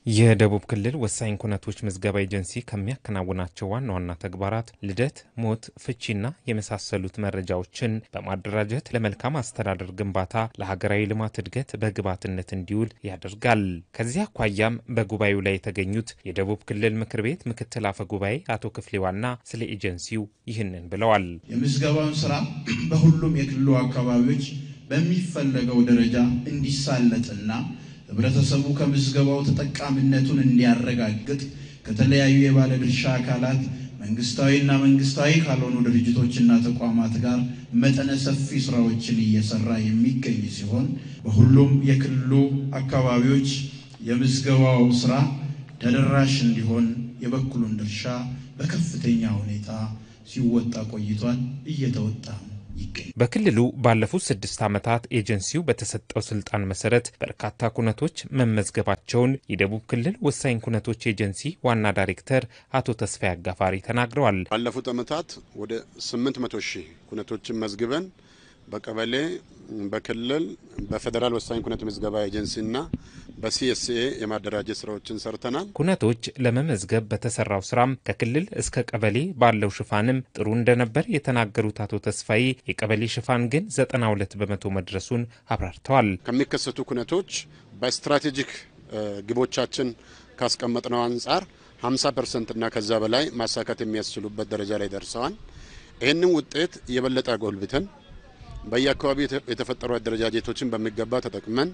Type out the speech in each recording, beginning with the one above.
የደቡብ ክልል ወሳኝ ኩነቶች ምዝገባ ኤጀንሲ ከሚያከናውናቸው ዋና ዋና ተግባራት ልደት፣ ሞት፣ ፍቺና የመሳሰሉት መረጃዎችን በማደራጀት ለመልካም አስተዳደር ግንባታ፣ ለሀገራዊ ልማት እድገት በግብዓትነት እንዲውል ያደርጋል። ከዚህ አኳያም በጉባኤው ላይ የተገኙት የደቡብ ክልል ምክር ቤት ምክትል አፈ ጉባኤ አቶ ክፍሌ ዋና ስለ ኤጀንሲው ይህንን ብለዋል። የምዝገባውን ስራ በሁሉም የክልሉ አካባቢዎች በሚፈለገው ደረጃ እንዲሳለጥና ህብረተሰቡ ከምዝገባው ተጠቃሚነቱን እንዲያረጋግጥ ከተለያዩ የባለድርሻ አካላት መንግስታዊና መንግስታዊ ካልሆኑ ድርጅቶችና ተቋማት ጋር መጠነ ሰፊ ስራዎችን እየሰራ የሚገኝ ሲሆን በሁሉም የክልሉ አካባቢዎች የምዝገባው ስራ ተደራሽ እንዲሆን የበኩሉን ድርሻ በከፍተኛ ሁኔታ ሲወጣ ቆይቷል፣ እየተወጣ ይገኛል። በክልሉ ባለፉት ስድስት ዓመታት ኤጀንሲው በተሰጠው ስልጣን መሰረት በርካታ ኩነቶች መመዝገባቸውን የደቡብ ክልል ወሳኝ ኩነቶች ኤጀንሲ ዋና ዳይሬክተር አቶ ተስፋዬ አጋፋሪ ተናግረዋል። ባለፉት ዓመታት ወደ 800 ሺህ ኩነቶችን መዝግበን በቀበሌ በክልል በፌዴራል ወሳኝ ኩነት ምዝገባ ኤጀንሲና በሲኤስኤ የማደራጀት ስራዎችን ሰርተናል። ኩነቶች ለመመዝገብ በተሰራው ስራም ከክልል እስከ ቀበሌ ባለው ሽፋንም ጥሩ እንደነበር የተናገሩት አቶ ተስፋዬ የቀበሌ ሽፋን ግን 92 በመቶ መድረሱን አብራርተዋል። ከሚከሰቱ ኩነቶች በስትራቴጂክ ግቦቻችን ካስቀመጥነው አንጻር 50 ፐርሰንት እና ከዛ በላይ ማሳካት የሚያስችሉበት ደረጃ ላይ ደርሰዋል። ይህንን ውጤት የበለጠ አጎልብተን በየአካባቢው የተፈጠሩ አደረጃጀቶችን በሚገባ ተጠቅመን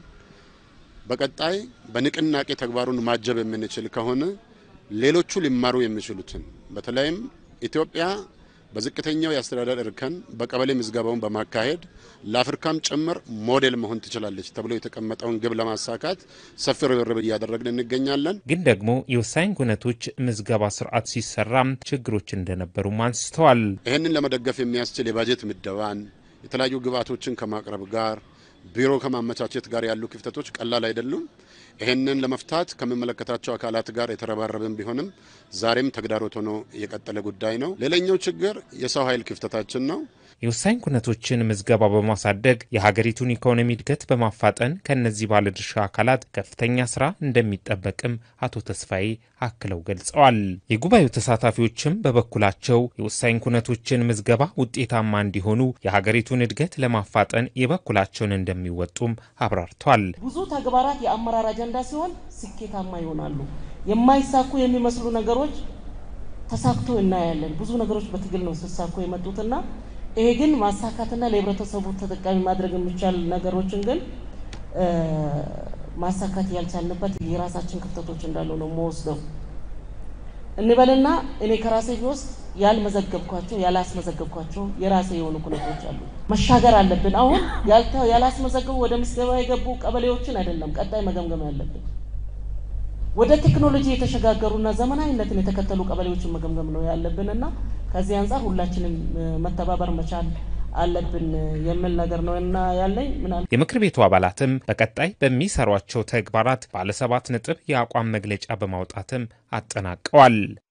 በቀጣይ በንቅናቄ ተግባሩን ማጀብ የምንችል ከሆነ ሌሎቹ ሊማሩ የሚችሉትን በተለይም ኢትዮጵያ በዝቅተኛው የአስተዳደር እርከን በቀበሌ ምዝገባውን በማካሄድ ለአፍሪካም ጭምር ሞዴል መሆን ትችላለች ተብሎ የተቀመጠውን ግብ ለማሳካት ሰፊ ርብርብ እያደረግን እንገኛለን። ግን ደግሞ የወሳኝ ኩነቶች ምዝገባ ስርዓት ሲሰራም ችግሮች እንደነበሩም አንስተዋል። ይህንን ለመደገፍ የሚያስችል የባጀት ምደባን የተለያዩ ግብዓቶችን ከማቅረብ ጋር ቢሮ ከማመቻቸት ጋር ያሉ ክፍተቶች ቀላል አይደሉም። ይህንን ለመፍታት ከሚመለከታቸው አካላት ጋር የተረባረብን ቢሆንም ዛሬም ተግዳሮት ሆኖ የቀጠለ ጉዳይ ነው። ሌላኛው ችግር የሰው ኃይል ክፍተታችን ነው። የወሳኝ ኩነቶችን ምዝገባ በማሳደግ የሀገሪቱን ኢኮኖሚ እድገት በማፋጠን ከእነዚህ ባለድርሻ አካላት ከፍተኛ ስራ እንደሚጠበቅም አቶ ተስፋዬ አክለው ገልጸዋል። የጉባኤው ተሳታፊዎችም በበኩላቸው የወሳኝ ኩነቶችን ምዝገባ ውጤታማ እንዲሆኑ የሀገሪቱን እድገት ለማፋጠን የበኩላቸውን እንደሚወጡም አብራርተዋል። ብዙ ተግባራት የአመራር አጀንዳ ሲሆን ስኬታማ ይሆናሉ። የማይሳኩ የሚመስሉ ነገሮች ተሳክቶ እናያለን። ብዙ ነገሮች በትግል ነው ሲሳኩ የመጡትና ይሄ ግን ማሳካትና ለህብረተሰቡ ተጠቃሚ ማድረግ የሚቻል ነገሮችን ግን ማሳካት ያልቻልንበት የራሳችን ክፍተቶች እንዳሉ ነው መወስደው እንበልና እኔ ከራሴ ቢወስድ ያልመዘገብኳቸው ያላስመዘገብኳቸው የራሴ የሆኑ ኩነቶች አሉ። መሻገር አለብን። አሁን ያላስመዘገቡ ወደ ምዝገባ የገቡ ቀበሌዎችን አይደለም ቀጣይ መገምገም ያለብን ወደ ቴክኖሎጂ የተሸጋገሩና ዘመናዊነትን የተከተሉ ቀበሌዎችን መገምገም ነው ያለብንና ከዚህ አንጻር ሁላችንም መተባበር መቻል አለብን የሚል ነገር ነው እና ያለኝ ምናል የምክር ቤቱ አባላትም በቀጣይ በሚሰሯቸው ተግባራት ባለሰባት ነጥብ የአቋም መግለጫ በማውጣትም አጠናቀዋል።